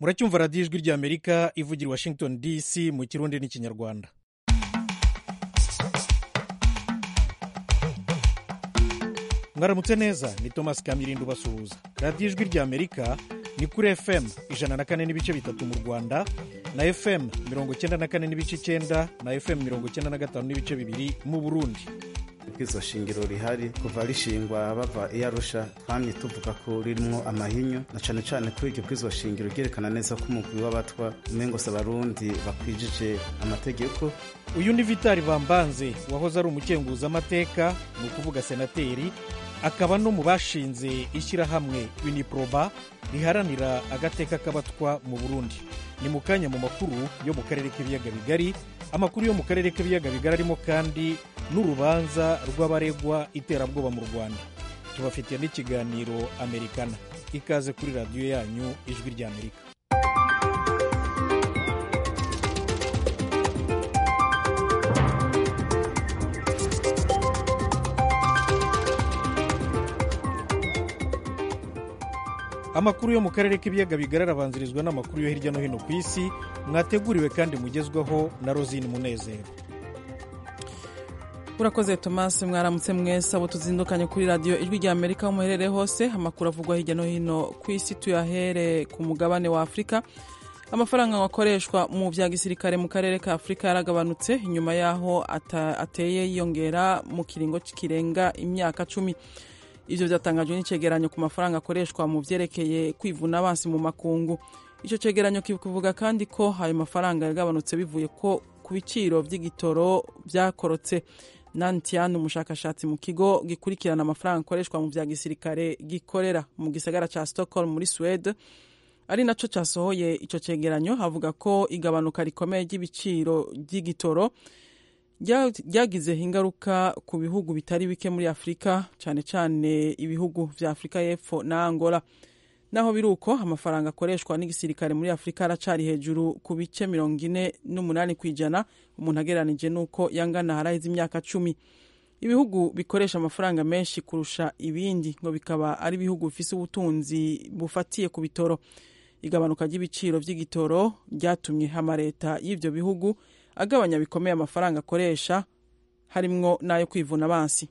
muracyumva radiyo ijwi ry'amerika ivugira i washington dc mu kirundi n'ikinyarwanda mwaramutse neza ni thomas kamirindo ubasuhuza radiyo ijwi ry'amerika ni kuri fm ijana na kane n'ibice bitatu mu rwanda na fm mirongo icyenda na kane n'ibice icyenda na fm mirongo icyenda na gatanu n'ibice bibiri mu burundi ibwirizwa shingiro rihari kuva rishingwa bava i arusha twamye tuvuga ko ririmo amahinyu na cane cane kuri iryo bwirizwa shingiro ryerekana neza ko umugwi w'abatwa umengose abarundi bakwijije amategeko uyu ni vitali bambanze wahoze ari umukenguzamateka ni ukuvuga senateri akaba no mu bashinze ishyirahamwe uniproba riharanira agateka k'abatwa mu burundi ni mu kanya mu makuru yo mu karere k'ibiyaga bigari amakuru yo mu karere k'ibiyaga bigari arimo kandi n'urubanza rw'abaregwa iterabwoba mu rwanda tubafitiye n'ikiganiro amerikana ikaze kuri radiyo yanyu ijwi ry'amerika amakuru yo mu karere k'ibiyaga bigari arabanzirizwa n'amakuru yo hirya no hino ku isi mwateguriwe kandi mugezwaho na rosine munezero urakoze tomasi mwaramutse mwese abo tuzindukanye kuri radiyo ijwi rya amerika aho muherereye hose amakuru avugwa hirya no hino ku isi tuyahere ku mugabane wa afurika amafaranga akoreshwa mu bya gisirikare mu karere ka afurika yaragabanutse inyuma y'aho ateye yiyongera mu kiringo kirenga imyaka cumi ivyo vyatangajwe n'icegeranyo ku mafaranga akoreshwa mu vyerekeye kwivuna abansi mu makungu ico cegeranyo kivuga kandi ko ayo mafaranga yagabanutse bivuye ko ku biciro vy'igitoro vyakorotse nantian umushakashatsi mu kigo gikurikirana amafaranga akoreshwa mu vya gisirikare gikorera mu gisagara ca stockholm muri swede ari naco casohoye ico cegeranyo avuga ko igabanuka rikomeye ry'ibiciro vy'igitoro ryagize ingaruka ku bihugu bitari bike muri afurika cyane cyane ibihugu vya afurika y'epfo na angola naho biri uko amafaranga akoreshwa n'igisirikare muri afurika aracari hejuru ku bice mirongo ine n'umunani ku ijana umuntu agereranije n'uko yangana haraheze imyaka cumi ibihugu bikoresha amafaranga menshi kurusha ibindi ngo bikaba ari ibihugu bifise ubutunzi bufatiye ku bitoro igabanuka ry'ibiciro vy'igitoro ryatumye amaleta y'ivyo bihugu agabanya bikomeye amafaranga akoresha harimwo n'ayo kwivuna abansi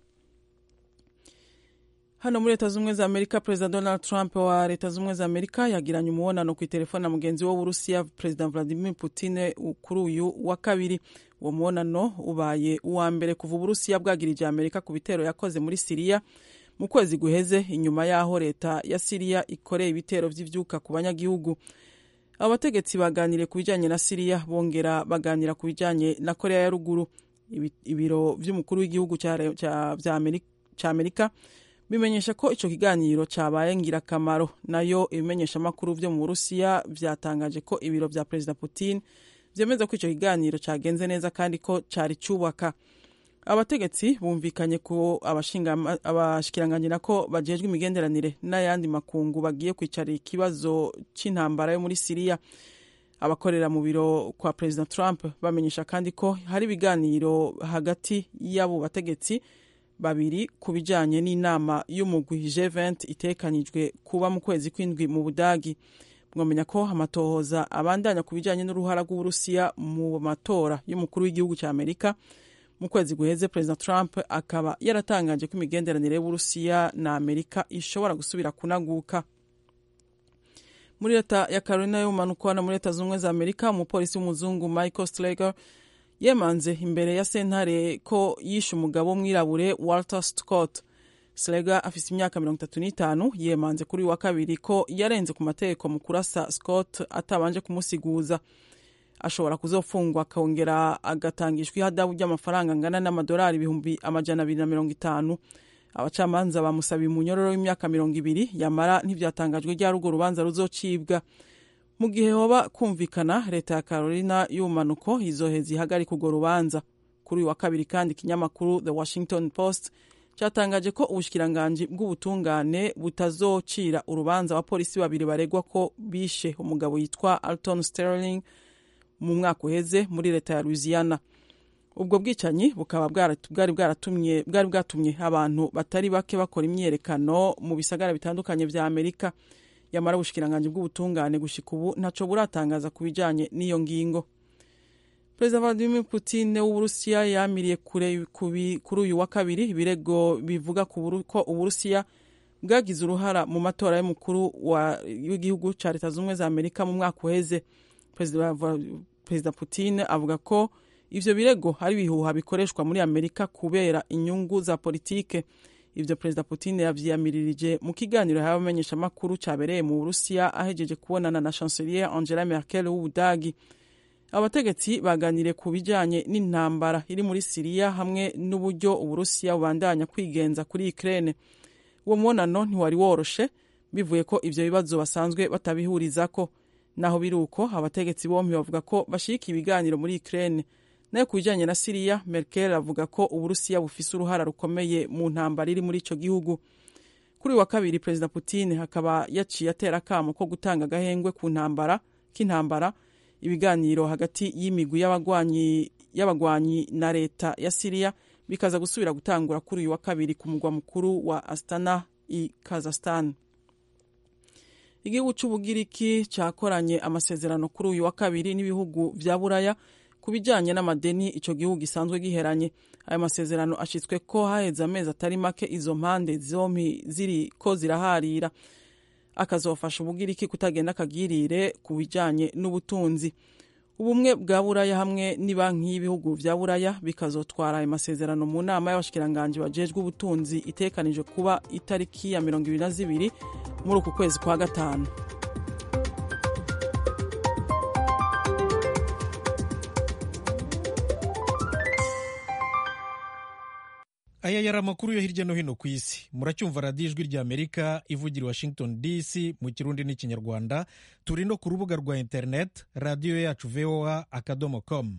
hano muri leta z'ubumwe za amerika perezida donald trump wa leta z'ubumwe za amerika yagiranye umubonano ku itelefone na mugenzi we w'uburusiya perezida vladimir putin kuri uyu wa kabiri uwo mubonano ubaye uwa mbere kuva uburusiya bwagirije amerika ku bitero yakoze muri siriya mu kwezi guheze inyuma y'aho leta ya siriya ikoreye ibitero vy'ivyuka ku banyagihugu abo bategetsi baganiriye ku bijyanye na siriya bongera baganira ku bijyanye na korea ya ruguru ibiro vy'umukuru w'igihugu cya amerika bimenyesha ko ico kiganiro cabaye ngirakamaro nayo ibimenyeshamakuru vyo mu burusiya vyatangaje ko ibiro vya perezida putin vyemeza ko ico kiganiro cagenze neza kandi ko cari cubaka abategetsi bumvikanye ko abashikiranganji nako bajejwe imigenderanire n'ayandi makungu bagiye kwicara ikibazo c'intambara yo muri siriya abakorera mu biro kwa perezida trump bamenyesha kandi ko hari ibiganiro hagati y'abo bategetsi babiri ku bijanye n'inama y'umugwi G20 itekanijwe kuba mu kwezi kw'indwi mu budagi mwamenya ko amatohoza abandanya ku bijanye n'uruhara rw'uburusiya mu matora y'umukuru w'igihugu cya amerika mu kwezi guheze perezida trump akaba yaratangaje ko imigenderanire y'uburusiya na amerika ishobora gusubira kunaguka muri leta ya carolina y'ubumanuko na muri leta z'ubumwe za amerika umupolisi w'umuzungu michael slager yemanze imbere ya sentare ko yishe umugabo w'umwirabure walter scott slager afise imyaka mirongo itatu n'itanu yemanze kuri uyu wa kabiri ko yarenze ku mategeko mu kurasa scott atabanje kumusiguza ashobora kuzofungwa akongera agatangishwa ihadabu ry'amafaranga angana n'amadolari ibihumbi amajana abiri na mirongo itanu abacamanza bamusabiye umunyororo w'imyaka mirongo ibiri yamara ntivyatangajwe ryari urwo rubanza ruzocibwa mu gihe hoba kumvikana leta ya carolina y'ubumanuko izoheza ihagarika urwo rubanza kuri uyu wa kabiri kandi ikinyamakuru the washington post cyatangaje ko ubushikiranganji bw'ubutungane butazocira urubanza abapolisi babiri baregwa ko bishe umugabo yitwa alton sterling mu mwaka uheze muri leta ya louisiana ubwo bwicanyi bukaba bwari bwaratumye bwari bwatumye abantu batari bake bakora imyiyerekano mu bisagara bitandukanye vya amerika yamara ubushikiranganji bw'ubutungane gushika ubu ntaco buratangaza ku bijanye n'iyo ngingo perezida vladimir putin w'uburusiya yamiriye kure kuri uyu wa kabiri ibirego bivuga ko uburusiya bwagize uruhara mu matora y'umukuru w'igihugu ca leta z'ubumwe za amerika mu mwaka uheze perezida putin avuga ko ivyo birego hari ibihuha bikoreshwa muri amerika kubera inyungu za politike ivyo perezida putin yavyiyamirije mu kiganiro yahawe abamenyeshamakuru cabereye mu burusiya ahejeje kubonana na chancelier angela merkel w'ubudagi abategetsi baganiriye ku bijanye n'intambara iri muri siriya hamwe n'uburyo uburusiya bubandanya kwigenza kuri ukraine uwo mubonano ntiwari woroshe bivuye ko ivyo bibazo basanzwe batabihurizako naho biri uko abategetsi bompi bavuga ko bashirika ibiganiro muri ukraine nayo ku bijanye na siriya merkel avuga ko uburusiya bufise uruhara rukomeye mu ntambara iri muri ico gihugu kuri uyu wa kabiri perezida putin akaba yaciye atera akamo ko gutanga agahengwe ku ntambara k'intambara ibiganiro hagati y'imigwi y'abagwanyi na leta ya siriya bikaza gusubira gutangura kuri uyu wa kabiri ku mugwa mukuru wa astana i kazakhstan igihugu c'ubugiriki cakoranye amasezerano kuri uyu wa kabiri n'ibihugu vya buraya ku bijanye n'amadeni ico gihugu gisanzwe giheranye ayo masezerano ashitswe ko haheze amezi atari make izo mpande zompi ziriko ziraharira akazofasha ubugiriki kutagenda akagirire ku bijanye n'ubutunzi ubumwe bwa buraya hamwe n'ibanki y'ibihugu vya buraya bikazotwara ayo masezerano mu nama y'abashikiranganji bajejwe ubutunzi itekanijwe kuba itariki ya mirongo ibiri na zibiri muri uku kwezi kwa gatanu aya yari amakuru yo hirya no hino ku isi muracyumva radiyo ijwi rya amerika ivugira i washington dc mu kirundi n'ikinyarwanda turi no ku rubuga rwa interineti radiyo yacu voa akadomo com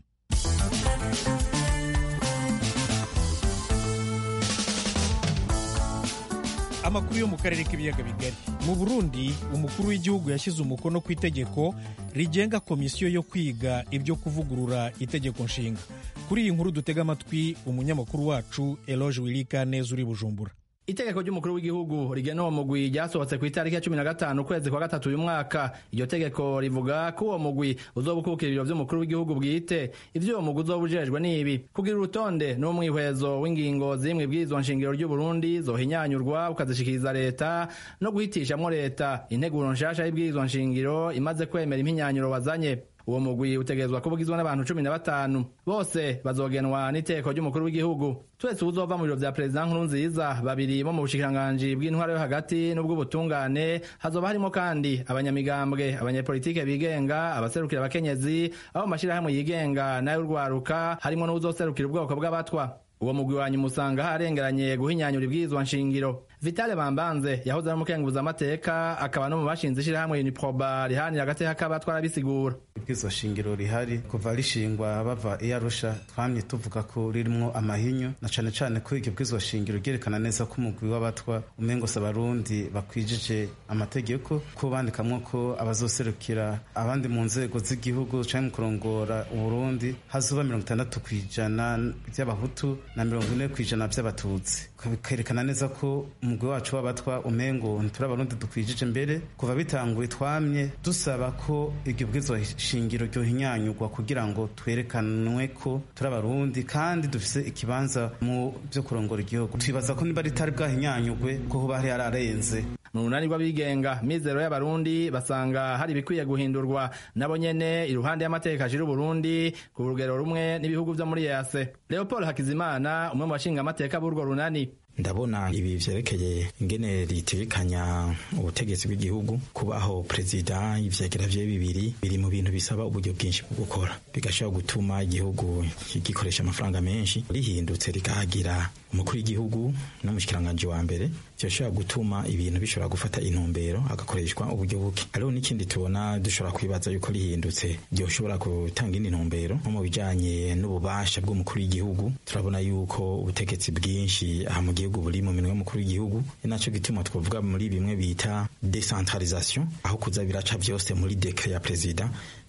amakuru yo mu karere k'ibiyaga bigari mu burundi umukuru w'igihugu yashyize umukono ku itegeko rigenga komisiyo yo kwiga ibyo kuvugurura itegeko nshinga kuri iyi nkuru dutega amatwi umunyamakuru wacu eloge wirika neza uri bujumbura itegeko ry'umukuru w'igihugu rigena uwo mugwi ryasohotse ku itariki ya cumi na gatanu ukwezi kwa gatatu uyu mwaka iryo tegeko rivuga ko uwo mugwi uzoba ukukira ibiro vy'umukuru w'igihugu bwite ivyo uwo mugwi uzoba ujejwe n'ibi kugira urutonde n'umwihwezo w'ingingo zimwe bw'izwa nshingiro ry'uburundi zohinyanyurwa ukazishikiriza leta no guhitishamwo leta integuro nshasha y'ibwirizwa nshingiro imaze kwemera impinyanyuro wazanye uwo mugwi utegerezwa kuba ugizwe n'abantu cumi na batanu bose bazogenwa n'iteko ry'umukuru w'igihugu twese uzova mu biro vya perezida nkurunziza babiri bo mu bushikiranganji bw'intwaro yo hagati n'ubw'ubutungane hazoba harimo kandi abanyamigambwe abanyepolitike bigenga abaserukira abakenyezi abo mu mashirahamwe yigenga n'ay'urwaruka harimo n'uwuzoserukira ubwoko bw'abatwa uwo mugwi wanyu musanga harengeranye guhinyanyura ibwirizwa nshingiro vitale bambanze yahoze ari umukenguza amateka akaba no mu bashinze ishirahamwe uniproba rihanira agateka k'abatwa arabisigura ibwirizwa shingiro rihari kuva rishingwa bava i arusha twamye tuvuga ko ririmwo amahinyu na cane cane ko iryo bwirizwa shingiro ryerekana neza ko umugwi w'abatwa umengose abarundi bakwijije amategeko ko bandikamwo ko abazoserukira abandi mu nzego z'igihugu canke mu kurongora uburundi hazoba mirongo itandatu kw'ijana vy'abahutu na mirongo ine kw'ijana vy'abatutsi bikerekana neza ko umugwi wacu w'abatwa umengo ntituri abarundi dukwijije mbere kuva bitanguye twamye dusaba ko iryo bwirizwa shingiro ryohinyanyurwa kugira ngo twerekanwe ko turi abarundi kandi dufise ikibanza mu vyo kurongora igihugu twibaza ko niba ritari bwahinyanyurwe ko hoba hari hararenze mu runani rw'abigenga mizero y'abarundi basanga hari ibikwiye guhindurwa nabo nyene iruhande y'amateka ashira uburundi ku rugero rumwe n'ibihugu vyo muri yase leopold hakizimana umwe mu bashinga amateka b'urwo runani ndabona ibi vyerekeye ingene ritegekanya ubutegetsi bw'igihugu kubaho perezida ivyegera vye bibiri biri mu bintu bisaba uburyo bwinshi bwo gukora bigashobora gutuma igihugu gikoresha amafaranga menshi rihindutse rikahagira umukuru w'igihugu n'umushikiranganji wa mbere vyoshobora gutuma ibintu bishobora gufata intumbero hagakoreshwa uburyo buke hariho n'ikindi tubona dushobora kwibaza yuko rihindutse ryoshobora gutanga indi ntumbero nko mu bijanye n'ububasha bw'umukuru w'igihugu turabona yuko ubutegetsi bwinshi aha mu gihugu buri mu minwe y'umukuru w'igihugu ni naco gituma twavuga muri bimwe bita decentralisation aho kuza biraca vyose muri dekre ya perezida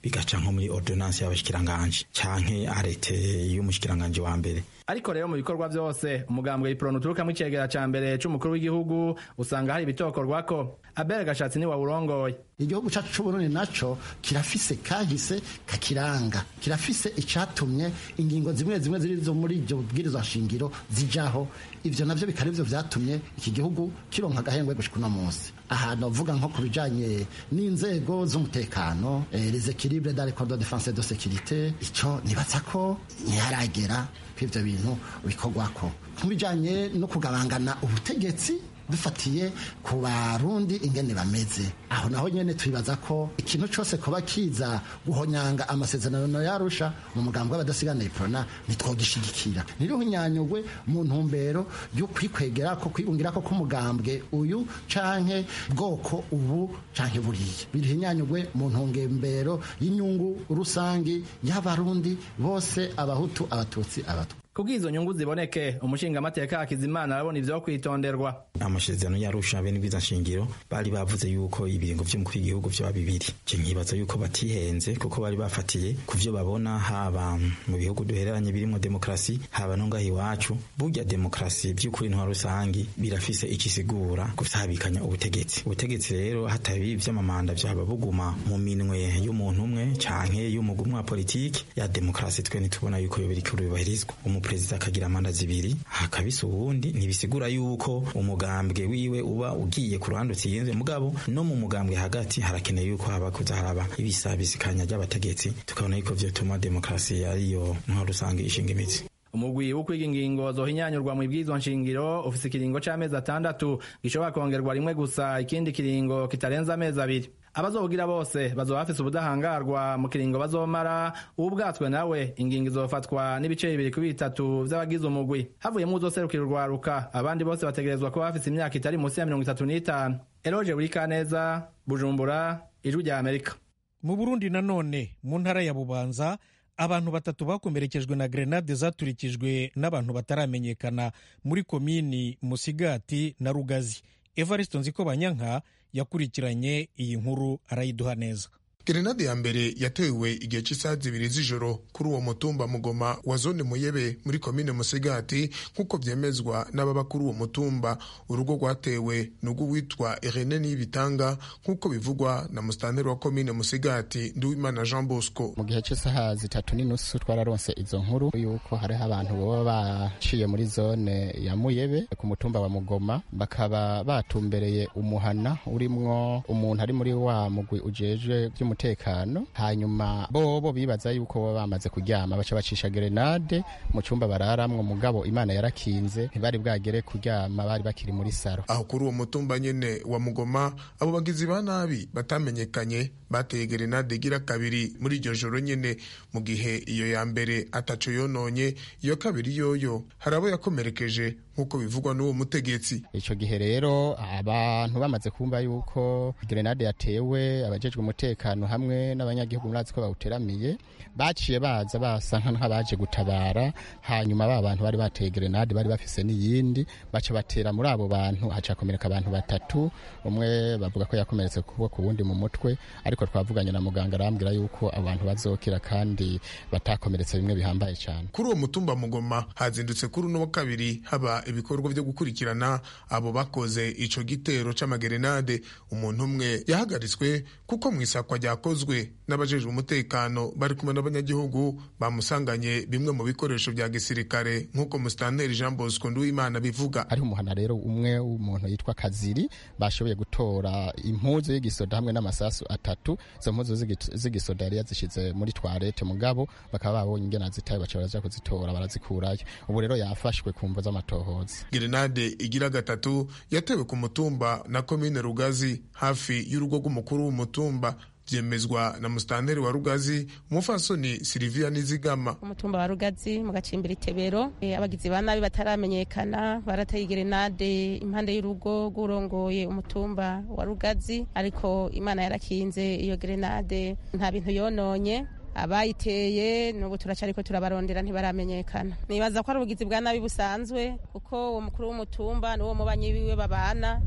bigaca nko muri ordonance y'abashikiranganje canke arete y'umushikiranganje wa mbere ariko rero mu bikorwa vyose umugambwe ipronu uturukamo icegera ca mbere c'umukuru w'igihugu usanga hari ibitokorwako abere gashatsi ni wawurongoye igihugu cacu c'uburundi naco kirafise kahise kakiranga kirafise icatumye ingingo zimwe zimwe ziri zo muri iryo bwirizwa shingiro zijaho ivyo navyo bikaba ivyo vyatumye iki gihugu kironka agahengwe gushika uno munsi ahantu uvuga nko ku bijanye n'inzego z'umutekano eh, les équilibres dans les corps de défense et de sécurité ico nibaza ko ntiharagera kw'ivyo bintu bikorwako mu bijanye no kugabangana ubutegetsi dufatiye ku barundi ingene bameze aho naho nyene twibaza ko ikintu cose kuba kiza guhonyanga amasezerano yarusha mu mugambo w'abadasigana iprona ntitwogishigikira ntiruhunyanyugwe mu ntumbero yo kwikwegera ko kwibungira ko k'umugambwe uyu canke bwoko ubu canke buriya birihinyanyugwe mu ntumbero y'inyungu rusangi y'abarundi bose abahutu abatutsi abatwa kubw'izo nyungu ziboneke umushingamateka hakizimana arabona ivyo kwitonderwa amasezerano yarusha bene bwiza nshingiro bari bavuze yuko ibiringo vy'umukuru w'igihugu vyoba bibiri je nkibaza yuko batihenze kuko bari bafatiye ku vyo babona haba mu bihugu duhereranye birimwo demokrasi haba no ngaho iwacu burya demokrasi vy'ukuri ntwa rusangi birafise ikisigura gusabikanya ubutegetsi ubutegetsi rero hatabi vy'amamanda vyaba buguma mu minwe y'umuntu umwe canke y'umugwi umwe wa politiki ya demokrasi twe ntitubona yuko yo biriko bibahirizwa umuperezida akagira manda zibiri hakabisa uwundi ntibisigura yuko umugambwe wiwe uba ugiye ku ruhande utsinze mugabo no mu mugambwe hagati harakeneye yuko haba kuza haraba ibisabisikanya ry'abategetsi tukabona yuko vyotuma demokrasi ariyo ntwaro rusange ishinga imitsi umugwi wo kwiga ingingo zohinyanyurwa mu ibwirizwa nshingiro ufise ikiringo c'amezi atandatu gishobora kongerwa rimwe gusa ikindi kiringo kitarenze amezi abiri abazobugira bose bazoba bafise ubudahangarwa mu kiringo bazomara ubwatswe nawe ingingo izofatwa n'ibice bibiri kuri bitatu vy'abagize umugwi havuyemwo uzoserukira urwaruka abandi bose bategerezwa kuba bafise imyaka itari munsi ya mirongo itatu n'itanu eroje burikaneza bujumbura ijwi rya amerika mu burundi nanone mu ntara ya bubanza abantu batatu bakomerekejwe na grenade zaturikijwe n'abantu bataramenyekana muri komini musigati na rugazi evariste nziko banyanka yakurikiranye iyi nkuru arayiduha neza gerenade ya mbere yatewe igihe cy'isaha zibiri z'ijoro kuri uwo mutumba mugoma wa zone muyebe muri komine musigati nk'uko byemezwa n'ababa kuri uwo mutumba urugo rwatewe ni urw'uwitwa irene niyibitanga nk'uko bivugwa na musitanteri wa komine musigati nduwimana jean bosco mu gihe cy'isaha zitatu n'inusu twararonse izo nkuru yuko hariho abantu baba baciye muri zone ya muyebe ku mutumba wa mugoma bakaba batumbereye umuhana urimwo umuntu ari muri wa mugwi ujejwe by'umutekano hanyuma bobo bibaza yuko baba bamaze kuryama baca bacisha gerenade mu cyumba bararamwo mugabo imana yarakinze ntibari bwagere kuryama bari bakiri muri saro aho kuri uwo mutumba nyene wa mugoma abo bagizi ba nabi batamenyekanye bateye gerenade igira kabiri muri iryo joro nyene mu gihe iyo ya mbere ataco yononye iyo kabiri yoyo hari abo yakomerekeje nk'uko bivugwa n'uwo mutegetsi ico gihe rero abantu bamaze kumva yuko gerenade yatewe abajejwe umutekano hamwe n'abanyagihugu murazi ko bawuteramiye baciye baza basa nk'abaje gutabara hanyuma ba bantu bari bateye gerenade bari bafise n'iyindi baca batera muri abo bantu hacakomereka abantu batatu umwe bavuga ko yakomeretse kuboko kuwundi mu mutwe ariko twavuganye na muganga arambwira yuko abantu bazokira kandi batakomeretse bimwe bihambaye cyane kuri uwo mutumba mugoma hazindutse kuri uno wa kabiri haba ibikorwa byo gukurikirana abo bakoze ico gitero c'amagerenade umuntu umwe yahagaritswe kuko mu isakwa ryakozwe n'abajejwe umutekano bari kumwe n'abanyagihugu bamusanganye bimwe mu bikoresho bya gisirikare nk'uko musitanteri jean bosco nduwimana bivuga ari umuhana rero umwe w'umuntu yitwa kaziri bashoboye gutora impuzu y'igisoda hamwe n'amasasu atatu izo mpuzu z'igisoda yari yazishize muri twarete mugabo bakaba babonye ingena zitaye baca baraja kuzitora barazikurayo ubu rero yafashwe ku mvo z'amatohoza gerenade igira gatatu yatewe ku mutumba na komine rugazi hafi y'urugo rw'umukuru w'umutumba byemezwa na musitanteri wa rugazi umufasoni silivia nizigama umutumba wa rugazi mu gacimbiri tebero e, abagizi ba nabi bataramenyekana barateye gerenade impande y'urugo rw'urongoye umutumba wa rugazi ariko imana yarakinze iyo gerenade nta bintu yononye abayiteye n'ubu turacariko turabarondera ntibaramenyekana nibaza ko ari ubugizi bwa nabi busanzwe kuko uwo mukuru w'umutumba n'uwo mubanyi wiwe babana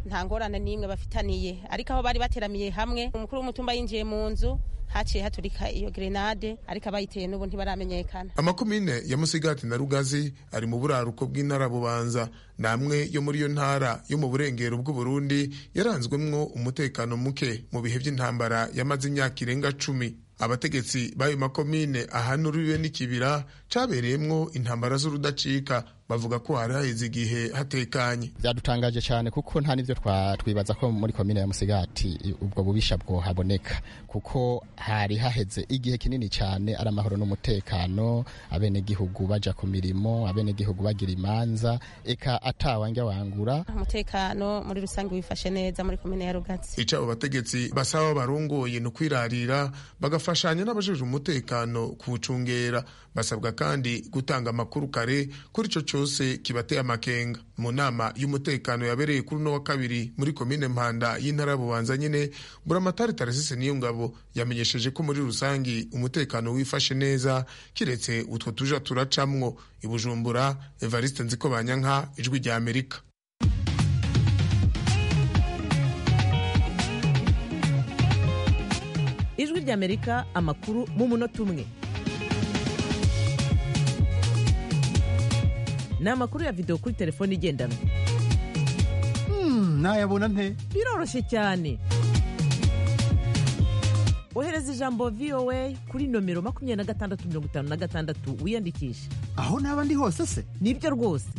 nta ngorane n'imwe bafitaniye ariko aho bari bateramiye hamwe umukuru w'umutumba yinjiye mu nzu haciye haturika iyo grenade ariko abayiteye n'ubu ntibaramenyekana amakomine ya musigati na rugazi ari mu buraruko bw'intara bubanza namwe yo muri iyo ntara yo mu burengero bw'uburundi yaranzwemwo umutekano muke mu bihe by'intambara yamaze imyaka irenga cumi abategetsi b'ayo makomine ahanuriwe n'ikibira cabereyemwo intambara z'urudacika bavuga ko hari haheze igihe hatekanye byadutangaje cyane kuko nta n'ibyo twibaza ko muri komine ya musigati ubwo bubisha bwohaboneka kuko hari haheze igihe kinini cyane ari amahoro n'umutekano abenegihugu baja ku mirimo abenegihugu bagira imanza eka atawanja wangura umutekano muri rusange wifashe neza muri komine ya rugatsi ico abo bategetsi basaba barongoye ni ukwirarira bagafashanya n'abajejwe umutekano kuwucungera basabwa kandi gutanga amakuru kare kuri ico cyose kibateye amakenga mu nama y'umutekano yabereye kuri uno wa kabiri muri komine mpanda y'intara bubanza nyine buramatari taresise niyo ngabo yamenyesheje ko muri rusangi umutekano wifashe neza kiretse utwo tuja turacamwo ibujumbura evariste nziko banyanka ijwi rya amerika ijwi rya amerika amakuru mu munota umwe ni amakuru ya videwo kuri telefone igendanwa nayabona nte biroroshye cyane ohereza ijambo voa kuri nomero makumyabiri na gatandatu mirongo itanu na gatandatu wiyandikishe aho naba ndi hose se nibyo rwose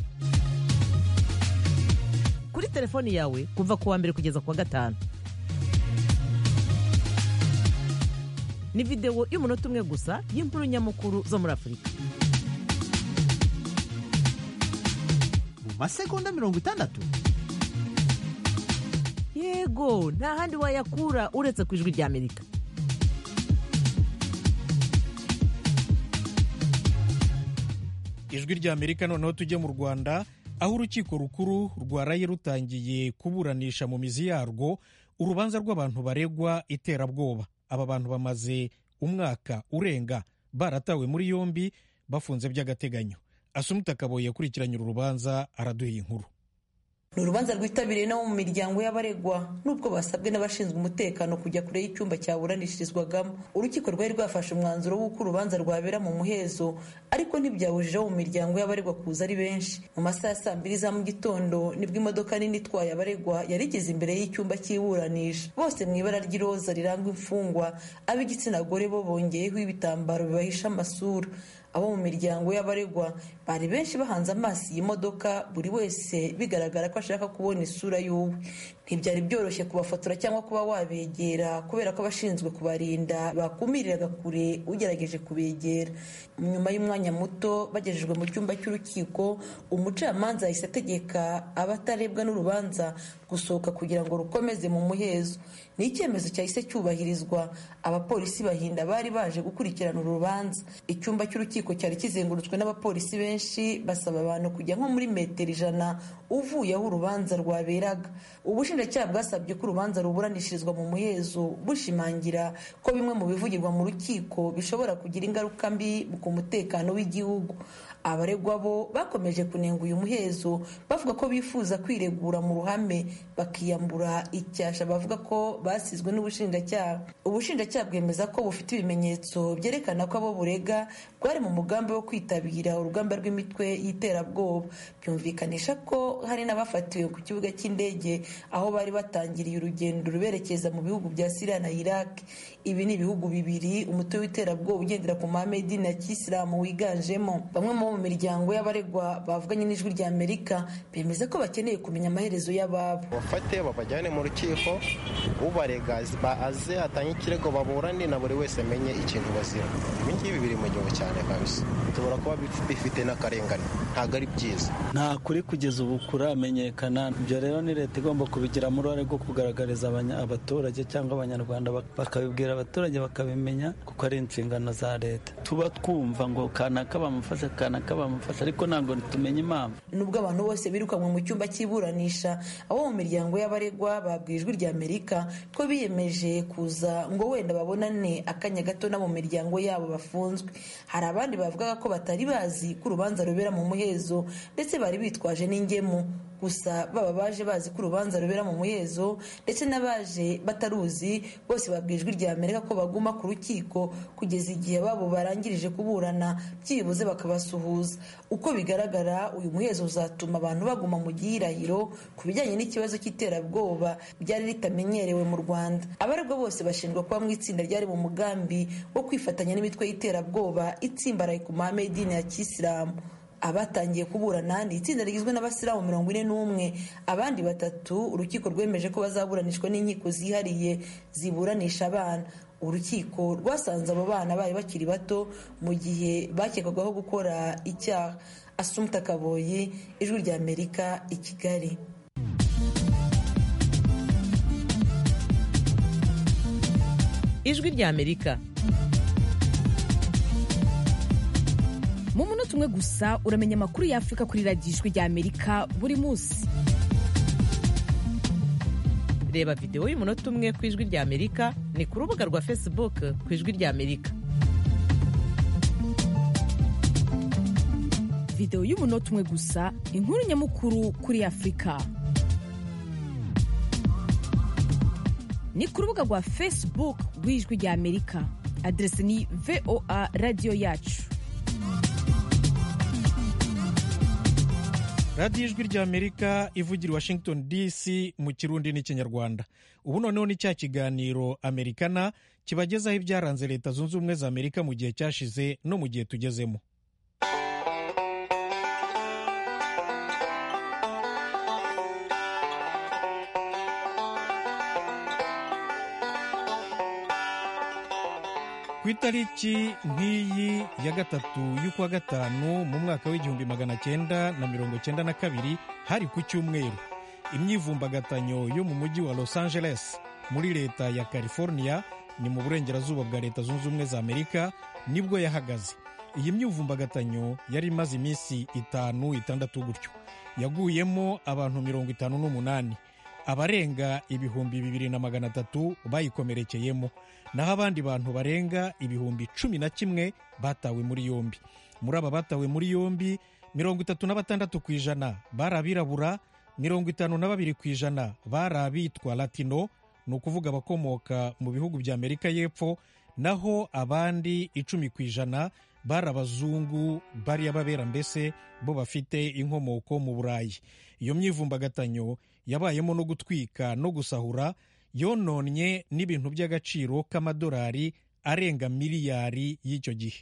kuri telefoni yawe kuva ku wa mbere kugeza ku wa gatanu ni videwo y'umunota umwe gusa y'inkuru nyamukuru zo muri afurika mu masegonda mirongo itandatu yego nta handi wayakura uretse ku ijwi ry'amerika ijwi ry'amerika noneho tujye mu rwanda aho urukiko rukuru rwaraye rutangiye kuburanisha mu mizi yarwo urubanza rw'abantu baregwa iterabwoba aba bantu bamaze umwaka urenga baratawe muri yombi bafunze by'agateganyo asumuta akaboye yakurikiranye uru rubanza araduha inkuru ni urubanza rwitabiriye no mu miryango y'abaregwa nubwo basabwe n'abashinzwe umutekano kujya kure y'icyumba cyaburanishirizwagamo urukiko rwari rwafashe umwanzuro w'uko urubanza rwabera mu muhezo ariko ntibyabujije abo mu miryango y'abaregwa kuza ari benshi mu masaha ya saa mbiri za mu gitondo nibwo imodoka nini itwaye abaregwa yari igeze imbere y'icyumba cy'iburanisha bose mu ibara ry'iroza riranga imfungwa ab'igitsina gore bo bongeyeho ibitambaro bibahisha amasura abo mu miryango y'abaregwa bari benshi bahanze amaso iyi modoka buri wese bigaragara ko ashaka kubona isura y'uwe ntibyari byoroshye kubafotora cyangwa kuba wabegera kubera ko abashinzwe kubarinda bakumiriraga kure ugerageje kubegera nyuma y'umwanya muto bagejejwe mu cyumba cy'urukiko umucamanza yahise ategeka abatarebwa n'urubanza gusohoka kugira ngo rukomeze mu muhezo ni icyemezo cyahise cyubahirizwa abapolisi bahinda bari baje gukurikirana uru rubanza icyumba cy'urukiko cyari kizengurutswe n'abapolisi benshi basaba abantu kujya nko muri metero ijana uvuye aho urubanza rwaberaga ubushinjacyaha bwasabye ko urubanza ruburanishirizwa mu muhezo bushimangira ko bimwe mu bivugirwa mu rukiko bishobora kugira ingaruka mbi ku mutekano w'igihugu abaregwa bo bakomeje kunenga uyu muhezo bavuga ko bifuza kwiregura mu ruhame bakiyambura icyasha bavuga ko basizwe n'ubushinjacyaha ubushinjacyaha bwemeza ko bufite ibimenyetso byerekana ko abo burega bwari mu mugambi wo kwitabira urugamba rw'imitwe y'iterabwoba byumvikanisha ko hari n'abafatiwe ku kibuga cy'indege aho bari batangiriye urugendo ruberekeza mu bihugu bya siriya na iraq ibi ni ibihugu bibiri umutwe w'iterabwoba ugendera ku mahame y'idini ya kisilamu wiganjemo bamwe mu miryango y'abaregwa bavuganye n'ijwi rya amerika bemeza ko bakeneye kumenya amaherezo y'ababo bafate babajyane mu rukiko ubarega aze atange ikirego baburane na buri wese amenye ikintu bazira ibi ngibi biri mu gihugu cyane kabisa bishobora kuba bifite n'akarengane ntabwo ari byiza nta kuri kugeza ubu kuramenyekana ibyo rero ni leta igomba kubigiramo uruhare rwo kugaragariza abaturage cyangwa abanyarwanda bakabibwira abaturage bakabimenya kuko ari inshingano za leta tuba twumva ngo kanaka bamufasha kanaka bamufasha ariko ntabwo tumenye impamvu nubwo abantu bose birukanwe mu cyumba cy'iburanisha abo mu miryango y'abaregwa babwiye ijwi rya amerika ko biyemeje kuza ngo wenda babonane akanya gato na mu miryango yabo bafunzwe hari abandi bavugaga ko batari bazi ko urubanza rubera mu muhezo ndetse bari bitwaje n'ingemu gusa baba baje bazi ko urubanza rubera mu muhezo ndetse n'abaje bataruzi bose babwijwe rya amerika ko baguma ku rukiko kugeza igihe babo barangirije kuburana byibuze bakabasuhuza uko bigaragara uyu muhezo uzatuma abantu baguma mu gihirahiro ku bijyanye n'ikibazo cy'iterabwoba ryari ritamenyerewe mu rwanda abaregwa bose bashinjwa kuba mu itsinda ryari mu mugambi wo kwifatanya n'imitwe y'iterabwoba itsimbaraye ku mahame y'idini ya kisilamu abatangiye kuburana ni itsinda rigizwe n'abasilamu mirongo ine n'umwe abandi batatu urukiko rwemeje ko bazaburanishwa n'inkiko zihariye ziburanisha abana urukiko rwasanze abo bana bari bakiri bato mu gihe bakekwagaho gukora icyaha asumta kaboyi ijwi rya amerika i kigali ijwi rya amerika mu munota umwe gusa uramenya amakuru y'afurika kuri radiyo ijwi rya amerika buri munsi reba videwo y'umunota umwe ku ijwi rya amerika ni ku rubuga rwa facebook ku ijwi rya amerika videwo y'umunota umwe gusa inkuru nyamukuru kuri afurika ni ku rubuga rwa facebook rw'ijwi rya amerika aderesi ni voa radiyo yacu radiyo ijwi rya amerika ivugira i washington dc mu kirundi n'ikinyarwanda ubu noneho ni cya kiganiro amerikana kibagezaho ibyaranze leta zunze ubumwe za amerika mu gihe cyashize no mu gihe tugezemo ku itariki nk'iyi ya gatatu y'ukwa gatanu mu mwaka w'igihumbi magana cyenda na mirongo cyenda na kabiri hari ku cyumweru imyivumbagatanyo yo mu mujyi wa los angeles muri leta ya california ni mu burengerazuba bwa leta zunze ubumwe za amerika nibwo yahagaze iyi myuvumbagatanyo yari imaze iminsi itanu itandatu gutyo yaguyemo abantu mirongo itanu n'umunani abarenga ibihumbi bibiri na magana atatu bayikomerekeyemo naho abandi bantu barenga ibihumbi cumi na kimwe batawe muri yombi muri aba batawe muri yombi mirongo itatu na batandatu ku ijana bari abirabura mirongo itanu na babiri ku ijana bari abitwa latino ni ukuvuga abakomoka mu bihugu bya amerika y'epfo naho abandi icumi ku ijana bari abazungu bariya babera mbese bo bafite inkomoko mu burayi iyo myivumbagatanyo yabayemo no gutwika no gusahura yononnye n'ibintu by'agaciro k'amadolari arenga miliyari y'icyo gihe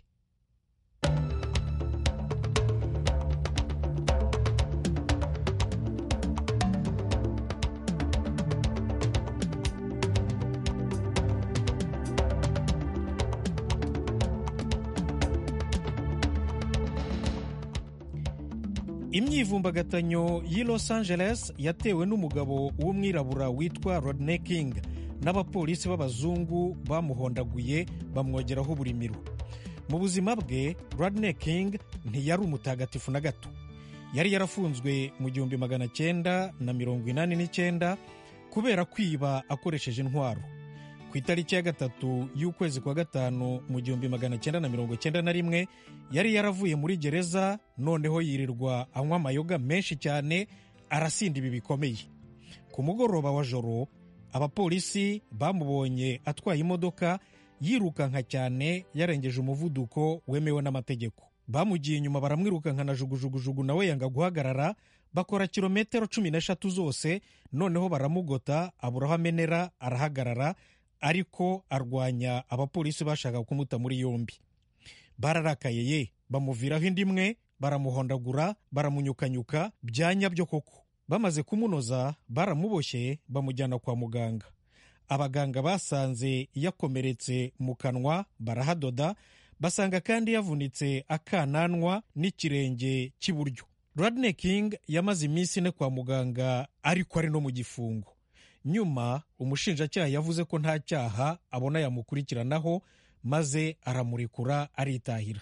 imyivumbagatanyo y'i los angeles yatewe n'umugabo w'umwirabura witwa rodney king n'abapolisi b'abazungu bamuhondaguye bamwogeraho uburimiro mu buzima bwe rodney king ntiyari umutagatifu na gato yari yarafunzwe mu gihumbi magana cyenda na mirongo inani n'icyenda kubera kwiba akoresheje intwaro ku itariki ya gatatu y'ukwezi kwa gatanu mu gihumbi magana cyenda na mirongo cyenda na rimwe yari yaravuye muri gereza noneho yirirwa anywa amayoga menshi cyane arasinda ibi bikomeye ku mugoroba wa joro abapolisi bamubonye atwaye imodoka yirukanka cyane yarengeje umuvuduko wemewe n'amategeko bamugiye inyuma baramwirukanka na jugujugujugu nawe yanga guhagarara bakora kilometero cumi n'eshatu zose noneho baramugota abura aho amenera arahagarara ariko arwanya abapolisi bashaka kumuta muri yombi bararakaye ye bamuviraho indi imwe baramuhondagura baramunyukanyuka bya nyabyo koko bamaze kumunoza baramuboshye bamujyana kwa muganga abaganga basanze yakomeretse mu kanwa barahadoda basanga kandi yavunitse akananwa n'ikirenge cy'iburyo rodney king yamaze iminsi ine kwa muganga ariko ari no mu gifungo nyuma umushinjacyaha yavuze ko nta cyaha abona yamukurikiranaho maze aramurekura aritahira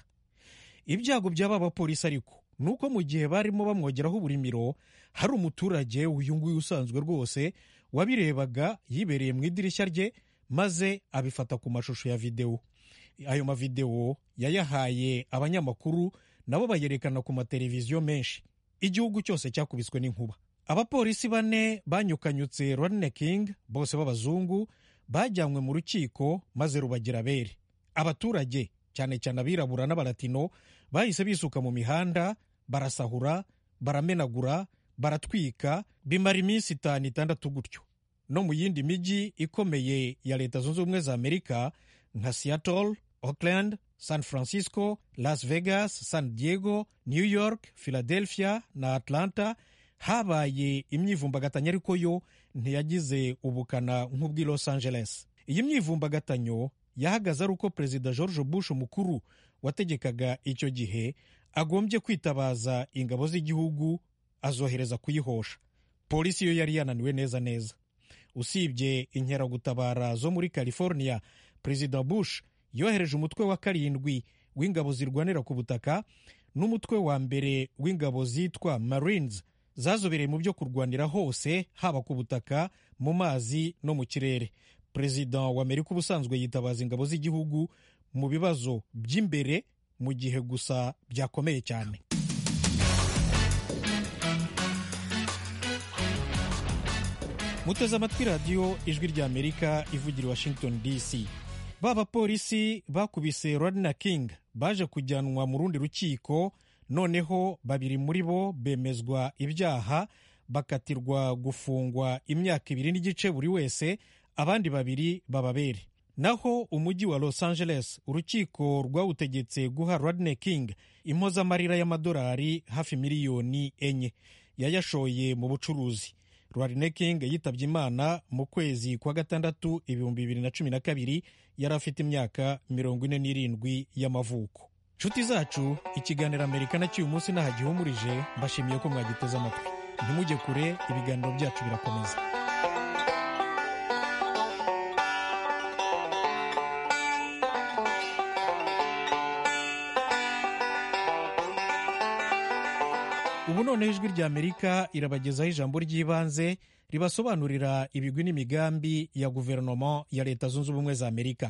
ibyago by'aba bapolisi ariko ni uko mu gihe barimo bamwogeraho uburimiro hari umuturage uyu nguyu usanzwe rwose wabirebaga yibereye mu idirishya rye maze abifata ku mashusho ya videwo ayo mavidewo yayahaye abanyamakuru nabo bayerekana ku mateleviziyo menshi igihugu cyose cyakubiswe n'inkuba abapolisi bane banyukanyutse rodney king bose b'abazungu bajyanywe mu rukiko maze rubagira abere abaturage cyane cyane abirabura n'abalatino bahise bisuka mu mihanda barasahura baramenagura baratwika bimara iminsi itanu itandatu gutyo no mu yindi mijyi ikomeye ya leta zunze ubumwe za amerika nka seattle auckland san francisco las vegas san diego new york philadelphia na atlanta habaye imyivumbagatanyo ariko yo ntiyagize ubukana nk'ubw'i los angeles iyi myivumbagatanyo yahagaze ari uko perezida george bush mukuru wategekaga icyo gihe agombye kwitabaza ingabo z'igihugu azohereza kuyihosha polisi yo yari yananiwe neza neza usibye inkeragutabara zo muri california perezida bush yohereje umutwe wa karindwi w'ingabo zirwanira ku butaka n'umutwe wa mbere w'ingabo zitwa marines zazobereye mu byo kurwanira hose haba ku butaka mu mazi no mu kirere perezida wa amerika ubusanzwe yitabaza ingabo z'igihugu mu bibazo by'imbere mu gihe gusa byakomeye cyane muteze amatwi radiyo ijwi ry'amerika ivugira washington dc ba bapolisi bakubise rodna king baje kujyanwa mu rundi rukiko noneho babiri muri bo bemezwa ibyaha bakatirwa gufungwa imyaka ibiri n'igice buri wese abandi babiri bababere naho umujyi wa los angeles urukiko rwawutegetse guha rodney king impozamarira y'amadolari hafi miliyoni enye yayashoye mu bucuruzi rodney king yitabye imana mu kwezi kwa gatandatu ibihumbi bibiri na cumi na kabiri yari afite imyaka mirongo ine n'irindwi y'amavuko nshuti zacu ikiganiro amerika na cy'uyu munsi nahagihumurije mbashimiye ko mwagiteze amatwi ntimujye kure ibiganiro byacu birakomeza ubu noneho ijwi rya amerika irabagezaho ijambo ry'ibanze ribasobanurira ibigwi n'imigambi ya guverinoma ya leta zunze ubumwe za amerika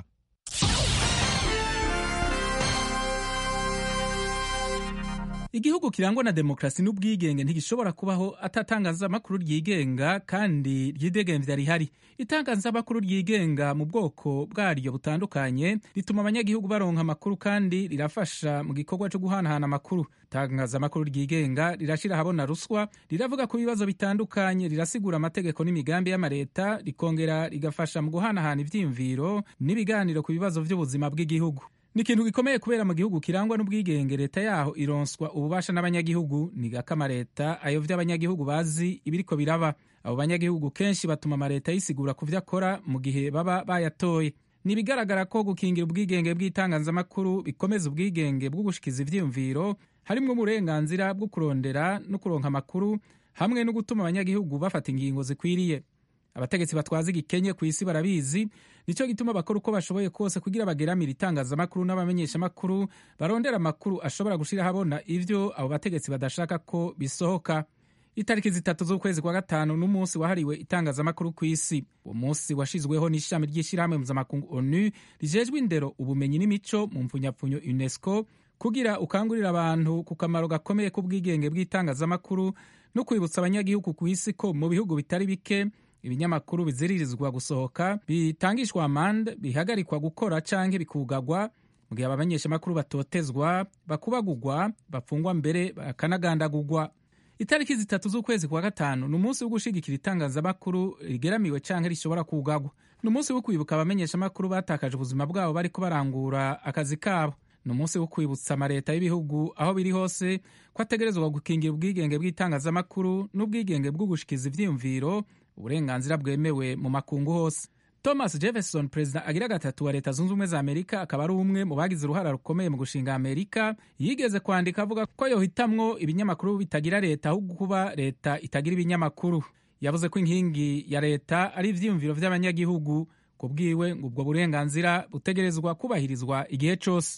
igihugu kirangwa na demokarasi n'ubwigenge ntigishobora kubaho atatangazamakuru ryigenga kandi ryidegembya rihari itangazamakuru ryigenga mu bwoko bwaryo butandukanye rituma abanyagihugu baronka amakuru kandi rirafasha mu gikorwa cyo guhanahana amakuru itangazamakuru ryigenga rirashyira ahabona ruswa riravuga ku bibazo bitandukanye rirasigura amategeko n'imigambi y'amareta rikongera rigafasha mu guhanahana ibyiyumviro n'ibiganiro ku bibazo by'ubuzima bw'igihugu ni ikintu gikomeye kubera mu gihugu kirangwa n'ubwigenge leta yaho ironswa ububasha n'abanyagihugu ni gako amaleta ayovya abanyagihugu bazi ibiriko biraba abo banyagihugu kenshi batuma amaleta yisigura ku vyo akora mu gihe baba bayatoye ni ibigaragara ko gukingira ubwigenge bw'itangazamakuru bikomeza ubwigenge bwo gushikiza ivyiyumviro harimwo uburenganzira bwo kurondera no kuronka amakuru hamwe no gutuma abanyagihugu bafata ingingo zikwiriye abategetsi batwaza igikenye ku isi barabizi nicyo gituma bakora uko bashoboye kose kugira bageramire itangazamakuru n'abamenyeshamakuru barondera amakuru ashobora gushira habona ivyo abo bategetsi badashaka ko bisohoka itariki zitatu z'ukwezi kwa gatanu n'umunsi wahariwe itangazamakuru ku isi uwo munsi washizweho n'ishami ry'ishyirahamwe mpuzamakungu onu rijejwe indero ubumenyi n'imico mu mpfunyapfunyo unesco kugira ukangurira abantu ku kamaro gakomeye k'ubwigenge bw'itangazamakuru no kwibutsa abanyagihugu ku isi ko mu bihugu bitari bike ibinyamakuru biziririzwa gusohoka bitangishwa amande bihagarikwa gukora canke bikugagwa mu gihe abamenyeshamakuru batotezwa bakubagugwa bapfungwa mbere bakanagandagugwa itariki zitatu z'ukwezi kwa gatanu ni umunsi wo gushigikira itangazamakuru rigeramiwe canke rishobora kugagwa ni umunsi wo kwibuka abamenyeshamakuru batakaje ubuzima bwabo bariko barangura akazi kabo ni umunsi wo kwibutsa amaleta y'ibihugu aho biri hose ko ategerezwa gukingira ubwigenge bw'itangazamakuru n'ubwigenge bwo gushikiza ivyiyumviro uburenganzira bwemewe mu makungu hose thomas jefferson perezida agira gatatu wa leta zunze ubumwe za amerika akaba ari umwe mu bagize uruhara rukomeye mu gushinga amerika yigeze kwandika avuga ko yohitamwo ibinyamakuru bitagira leta ahubwo kuba leta itagira ibinyamakuru yavuze ko inkingi ya leta ari ivyiyumviro vy'abanyagihugu ku bwiwe ngo ubwo burenganzira butegerezwa kubahirizwa igihe cose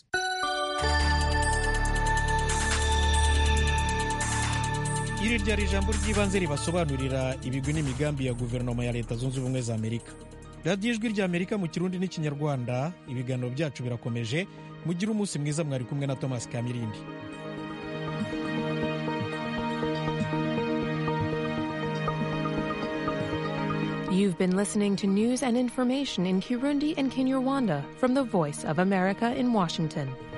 iri ryari ijambo ry'ibanze ribasobanurira ibigwi n'imigambi ya guverinoma ya leta zunze ubumwe za amerika radiyo ijwi ry'amerika mu kirundi n'ikinyarwanda ibiganiro byacu birakomeje mugire umunsi mwiza mwari kumwe na thomas kamirindi You've been listening to news and information in Kirundi and Kinyarwanda from the Voice of America in Washington.